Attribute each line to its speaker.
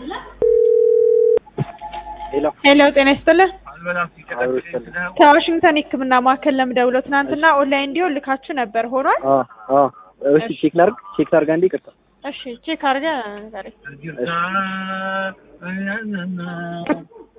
Speaker 1: ሄሎ
Speaker 2: ሄሎ ጤና ይስጥልን።
Speaker 1: አብሮ ይስጥልኝ።
Speaker 2: ከዋሽንግተን የሕክምና ማዕከል ለምደውለው ትናንትና ኦንላይን እንዲሆን ልካችሁ ነበር ሆኗል?
Speaker 1: አ አ እሺ ቼክ ላድርግ ቼክ ላድርግ አንዴ ይቅርታ
Speaker 2: እሺ ቼክ አድርገህ ንገረኝ።
Speaker 1: እሺ